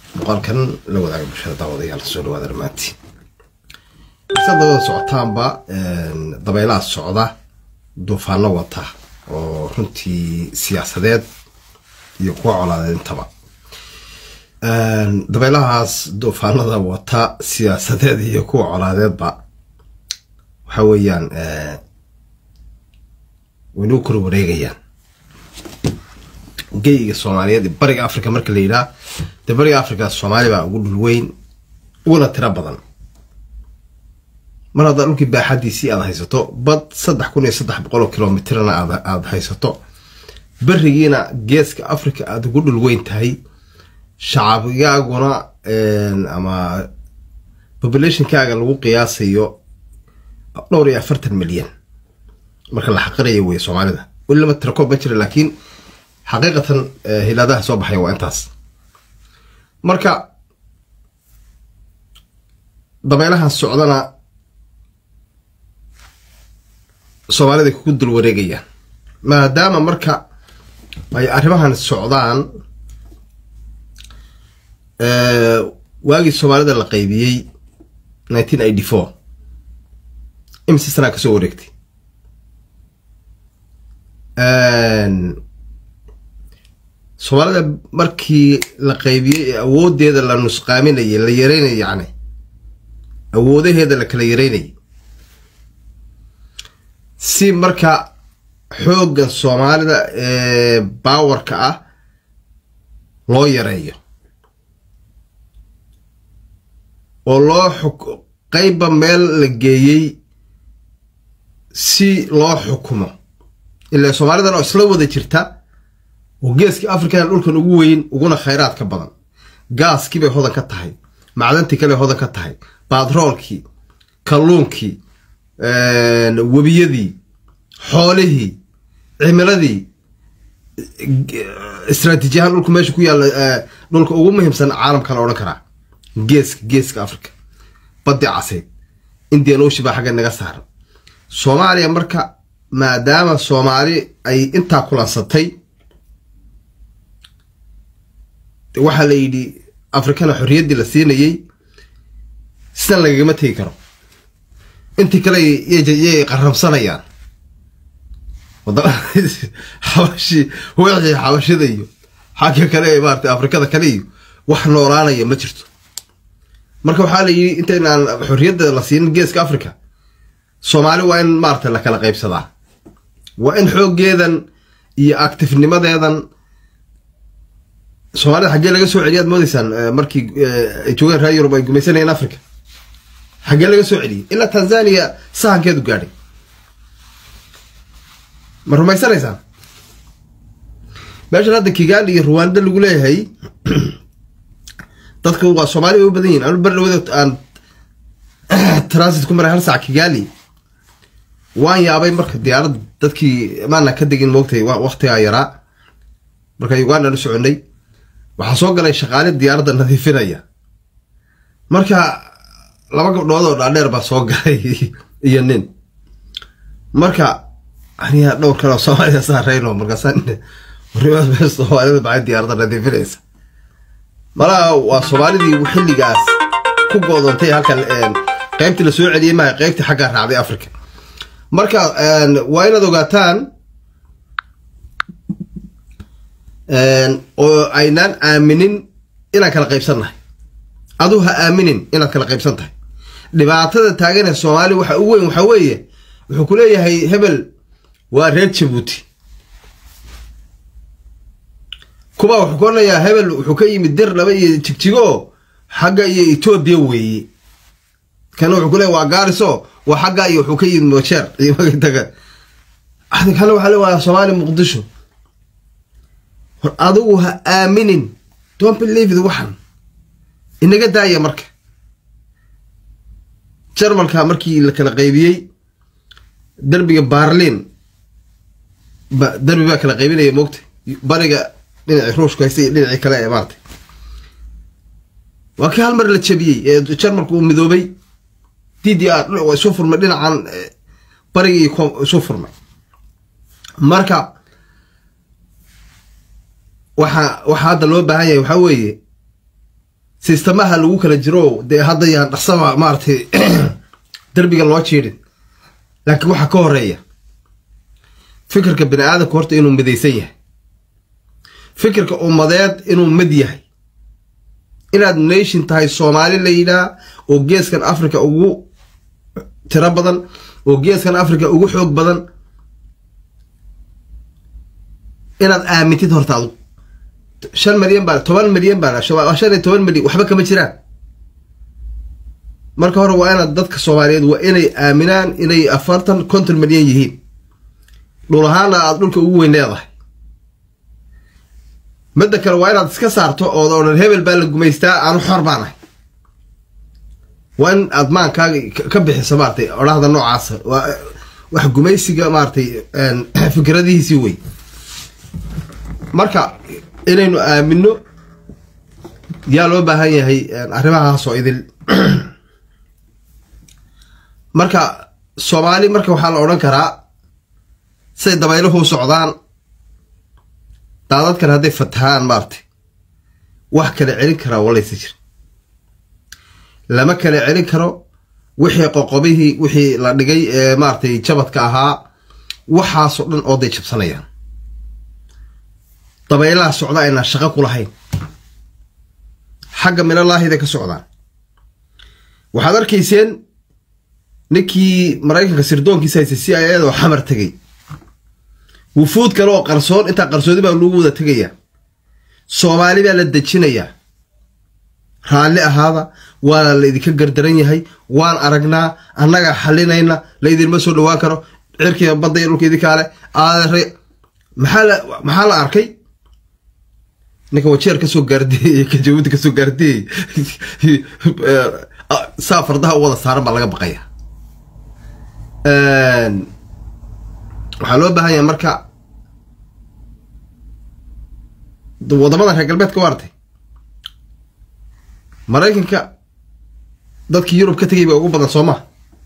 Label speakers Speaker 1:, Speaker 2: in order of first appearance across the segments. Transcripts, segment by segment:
Speaker 1: muuqaalkan la wadaaga bulshada daawadayaal soo dhawaada dhammaantiin isadawada socotaanba dabeelaha socda duufaano wata oo runtii siyaasadeed iyo kuwa colaadeed intaba dabeelahaas duufaanada wata siyaasadeed iyo kuwa colaadeedba waxa weeyaan waynuu kor wareegayaan geyga soomaaliyeed iyo bariga africa marka la yidhaah dee bariga africa soomaali baa ugu dhul weyn uguna tiro badan mar haddaa dhulkii baaxadiisii aada haysato bad saddex kun iyo saddex boqol oo kilomitrna aada haysato berigiina geeska africa aada ugu dhul weyn tahay shacabigaaguna ama populationkaaga lagu qiyaasayo dhowr iyo afartan milyan marka la xaqirayo wey soomaalida weli lama tirakoob ma jira laakiin xaqiiqatan hilaadaha soo baxaya waa intaas marka dabeelahan socdana soomaalida kugu dul wareegayaan maadaama marka ay arrimahan socdaan waagii soomaalida la qaybiyey nineteen eighty four imise sanaa kasoo wareegtay soomaalida markii la qaybiyey ee awoodeeda la nusqaaminayay la yareynayay yacni awoodaheeda la kala yareynayay si marka xooggan soomaalida ee baawarka ah loo yareeyo oo loo xuk qeybba meel la geeyey si loo xukumo ilaa soomaalidan oo isla wada jirta oo geeska african dhulkan ugu weyn uguna khayraadka badan gaaskii bay hodan ka tahay macdantii kale hodan ka tahay batroolkii kalluunkii webiyadii xoolihii cimiladii istraatiijiyahaan dhulku meesha ku yaalla dhulka ugu muhiimsan caalamka la odhan karaa geeska geeska africa baddi casayd indian oshi baa xagga naga saaran soomaaliya marka maadaama soomaali ay intaa kulansatay waxaa la yidhi afrikana xorriyaddii la siinayey sidan lagagama tegi karo intii kale yay qaramsanayaan xabashi wixii xabashida iyo xagga kale ee maarata afrikada kale iyo wax noolaanaya ma jirto marka waxaa la yidhi intaynaan xorriyadda la siinin geeska africa soomaali waa in maarata la kala qaybsadaa waa in xooggeedan iyo actifnimadeedan soomaalida xaggee laga soo celiya ad moodeysaan markii ay joogeen reer yurub ay gumaysanayeen africa xaggee laga soo celiyey ilaa tanzania sahankeedu gaadhay ma rumaysanaysaan meeshan hadda kigali iyo ruwanda lagu leeyahay dadka waa soomaali bay u badan yihin anu berdhawada aan transit ku maray hal saac kigali waan yaabay marka diyaarad dadkii maana ka degin moogtay waktigaa yaraa marka uganda la soconay waxaa soo galay shaqaale diyaaradda nadiifinaya marka laba gabdhood oo dhaadheer baa soo galay iyo nin marka aniga dhowr kale oo soomaalida saareyno markaasa warnimaad soomaalida maxay diyaaradda nadiifinaysa malaha waa soomaalidii xilligaas ku goodoontay halkan qeybtii la soo celiyey maha qeybtii xaggaa raacday africa marka waa inaad ogaataan oo aynaan aaminin inaan kala qaybsannahay aduu ha aaminin inaad kala qaybsan tahay dhibaatada taaganee soomaaliya waxa ugu weyn waxaa weeye wuxuu ku leeyahay hebel waa reer jabuuti kuba wuxuu ku odhanayaa hebel wuxuu ka yimid dir laba iyo jigjigo xagga iyo etoobiya weeye kana wuxuu ku leeyahy waa gaariso waa xagga iyo wuxuu ka yimid mojeer iyo magataga kana waxaa le waa soomaaliya muqdisho hor adigu ha aaminin don't believe it waxan inaga daaya marka jarmalka markii la kala qaybiyey derbiga barlin derbi baa kala qaybinaya moogta bariga dhinacii ruushku haysta iyo dhinacii kale ee maarata waa kii hal mar la jabiyey ee jarmalku uu midoobay d d r waa isu furmay dhinacan bariga iyo isu furmay marka waxa waxaa hadda loo baahan yahay waxaa weeye sistamaha lagu kala jiro dee hadda yaan dhaqsaba maaratay derbiga loo jiidhin laakiin waxaa ka horeeya fikirka bini aadamka horta inuu midaysan yahay fikirka ummadeed inuu mid yahay inaad nation tahay soomaali la yidhaah oo geeskan africa ugu tiro badan oo geeskan africa ugu xoog badan inaad aamintid horta adu shan milyan baa toban milyan baa shan iyo toban milyan waxba kama jiraan marka hore waa inaad dadka soomaaliyeed waa inay aaminaan inay afartan konton milyan yihiin dhul ahaana aad dhulka ugu weyn leedahay midda kale waa inaad iska saarto ood odhan hebel baa la gumaystaa aanu xor baan ahay waa in aad maankaaga ka bixiso maaratay odhahda noocaasa waa wax gumaysiga maaratay fikradihiisii wey marka inaynu aamino yaa loo baahan yahay arrimahaasoo idil marka soomaali marka waxaa la odhan karaa siday dabayluhu u socdaan daadadkan hadday fatahaan maaratay wax kala celin karaa walaysa jir lama kala celin karo wixii qoqobihii wixii la dhigay ee maaratay jabadka ahaa waxaasoo dhan ooday jabsanayaan dabaylaha socda aynaan shaqo ku lahayn xagga minalaahida ka socdaan waxaad arkayseen ninkii maraykanka sirdoonkiisa haystay si ayadoo xamar tegay wufuud kale oo qarsoon intaa qarsoodi baa lagu wada tegayaa soomaali baa la dejinayaa raalli ahaada waana la idinka gardaran yahay waan aragnaa annagaa xalinayna laydinma soo dhawaan karo cirkiiba badda iyo dhulka idinkaale aadare maxaa la maxaa la arkay ninka wajeer kasoo gaardiyey ka jabuuti kasoo gaardiyey saa fardaha u wada saaran baa laga baqaya waxaa loo baahan yahay marka wadamadan reer galbeedka waa artay maraykanka dadkii yurub ka tegay ba ugu badan soo maa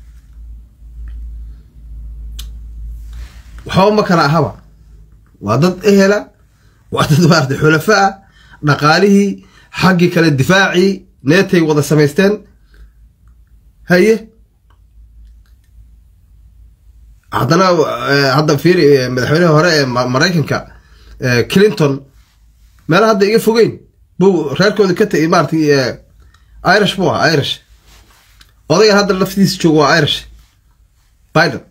Speaker 1: waxba ma kala ahaba waa dad ehela waa dad maarata xulafa ah dhaqaalihii xaggii kale difaacii neetay wada samaysteen haye haddana hadda fiiri madaxweynihii hore ee maraykanka clinton meela hadda iga fogeyn buu reerkooda ka tagay maaratay irish buu ahaa irish odaygan hadda laftiisa joogo waa irish biden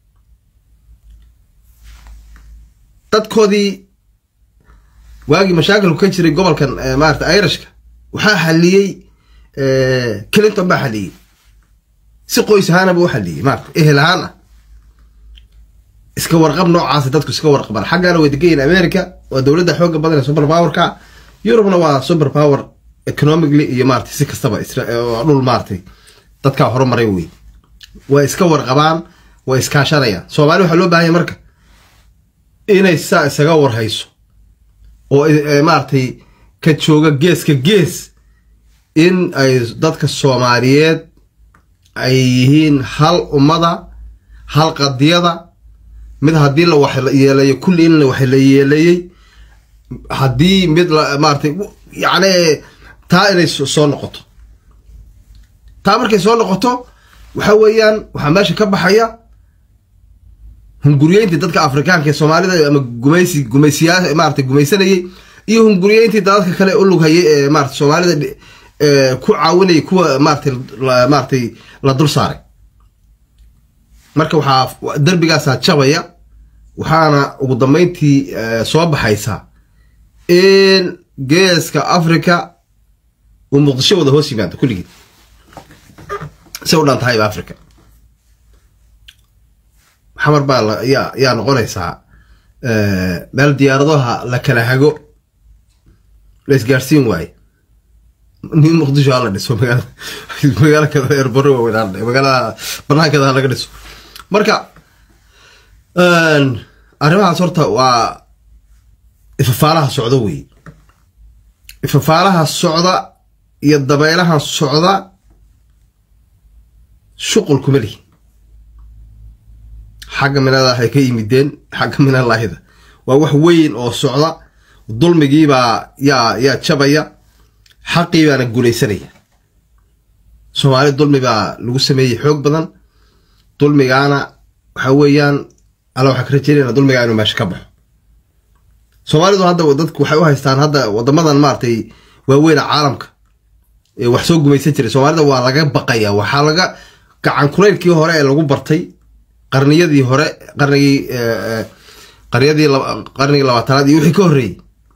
Speaker 1: dadkoodii waagii mashaakilku ka jiray gobolkan maarata irishka waxaa xaliyey clinton baa xaliyey si qoys ahaanaba u xaliyey maarata ehel ahaan ah iska warqab noocaasa dadku iska warqabaan xaggana way degayiin america waa dowladda xooga badan ee super powerka yurubna waa super power economically iyo maratay si kastaba dhul maaratay dadkaa horumaray wey way iska warqabaan way iskaashanayaan soomaali waxaa loo bahanya marka inay saa isaga warhayso oo maaratay ka jooga geeska gees in ay dadka soomaaliyeed ay yihiin hal ummada hal qadiyada mid haddii la wax yeeleeyo kulli in wax la yeeleeyey haddii mid maaratay yacni taa inay soo noqoto taa markay soo noqoto waxa weeyaan waxaa meesha ka baxaya hunguriyeyntii dadka afrikaanka ee soomaalida ama gumaysi gumaysiyaa maarata gumaysanayay iyo hunguriyeyntii dadka kale u lughayay ee maarata soomaalida ku caawinayay kuwa maaratay maaratay la dul saaray marka waxaa derbigaasaa jabaya waxaana ugu dambeyntii soo baxaysaa in geeska africa uu muqdisho wada hoos yimaado kulligii say u dhan tahayba africa xamar baa yaa yaa noqonaysaa meel diyaaradaha la kala hago la isgaarsiin waaye nin muqdisho hala dhiso magaala magaalo kada erbaro waaweyn magaalada banaankeeda ha laga dhiso marka arrimahaas horta waa ifafaalaha socda wey ifafaalaha socda iyo dabeelaha socda shuqul kuma lihi xagga minada waxay ka yimideen xagga minalaahida waa wax weyn oo socda dulmigiibaa yaa yaa jabaya xaqii baana guulaysanaya soomaali dulmi baa lagu sameeyey xoog badan dulmigaana waxa weeyaan alla waxaa ka rajeynayna dulmigaa inuu meesha ka baxo soomaalidu hadda dadku waxay u haystaan hadda wadamadan maaragtay waaweyna caalamka ee wax soo gumaysan jiray soomaalida waa laga baqaya waxaa laga gacan kulaylkii hore ee lagu bartay qarniyadii hore qarnigii qarniyadii qarnigii labaatanaad iyo wixii ka horreeyey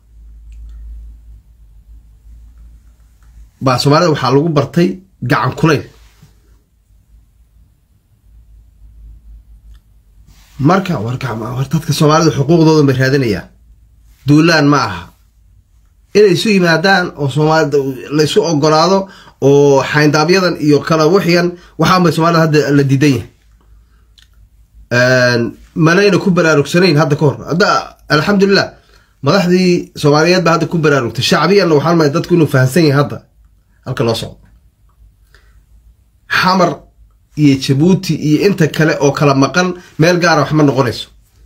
Speaker 1: baa soomaalida waxaa lagu bartay gacan kulayl marka war dadka soomaalida xuquuqdooda bay raadinayaan duulaan ma aha inay isu yimaadaan oo soomaalida laysu ogolaado oo xayndaabyadan iyo kala wixigan waxaan bay soomaalida hadda la diidan yahay manayna ku baraarugsanayn hadda ka hor hadda alxamdulilah madaxdii soomaaliyeed baa hadda ku baraarugtay shacbiyanna waxaan maay dadku inuu fahamsan yahay hadda halka loo socdo xamar iyo jabuuti iyo inta kale oo kala maqan meel gaara wax ma noqonayso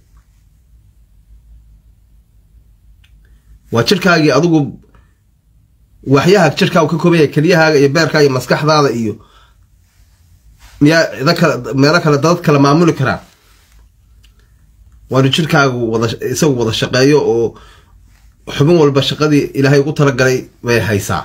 Speaker 1: waa jirkaagii adigu waxyaha jirkaagu ka kooban yahay keliyahaaga iyo beerkaaga iyo maskaxdaada iyo miyaa cida kale meelo kale dad kala maamuli karaan waanu jirkaagu wada isagu wada shaqeeyo oo xubin walba shaqadii ilaahay ugu talagalay bay haysaa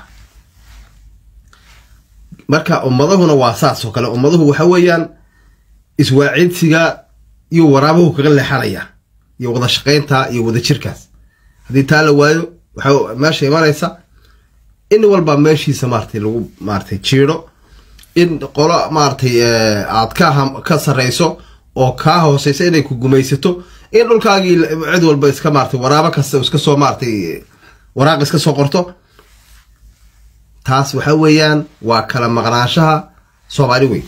Speaker 1: marka ummadahuna waa saas oo kale ummaduhu waxa weeyaan iswaacidsiga iyo waraabuhu kaga leexanaya iyo wada shaqaynta iyo wada jirkaas haddii taa la waayo waxaa meesha imanaysa in walba meeshiisa maaratay lagu maaratay jiidho in qolo maaratay aad ka ka sarreyso oo kaa hooseysa inay ku gumaysato in dhulkaagii cid walba iska maaratay waraabo kasta iska soo maaratay waraaq iska soo qorto taas waxa weeyaan waa kala maqnaanshaha soomaali weyn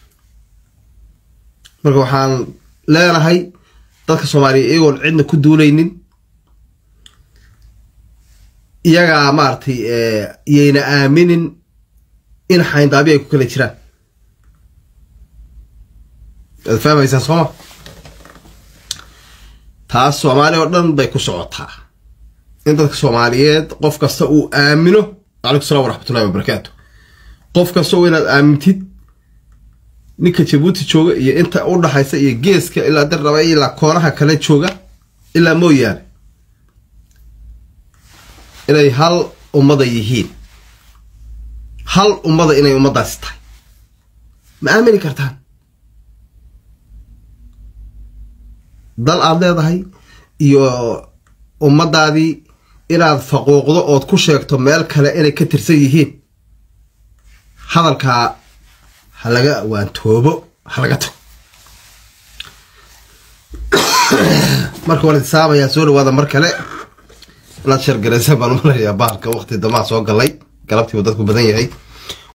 Speaker 1: marka waxaan leenahay dadka soomaaliya iyagoon cidna ku duulaynin iyagaa maaratay iyayna aaminin in xayndaabi ay ku kala jiraan waad fahmaysaan sooma taas soomaali oo dhan bay ku socotaa in dadka soomaaliyeed qof kasta uu aamino calaykum salam waraxmatullahi wabarakaatu qof kasta oo inaad aamintid ninka jabuuti jooga iyo inta u dhaxaysa iyo geeska ilaa dirraba ilaa koonaha kale jooga ilaa mooyaane inay hal ummada yihiin hal ummada inay ummaddaasi tahay ma aamini kartaan dal aada leedahay iyo ummaddaadii inaad faquuqdo ood ku sheegto meel kale inay ka tirsan yihiin hadalkaa ha laga waantoobo ha laga tago marka waan itisaamayaa soo dhawaada mar kale inaad shargaraysa baan umalayaa bahalka waqti damaa soo galay galabtiiba dadku badan yahay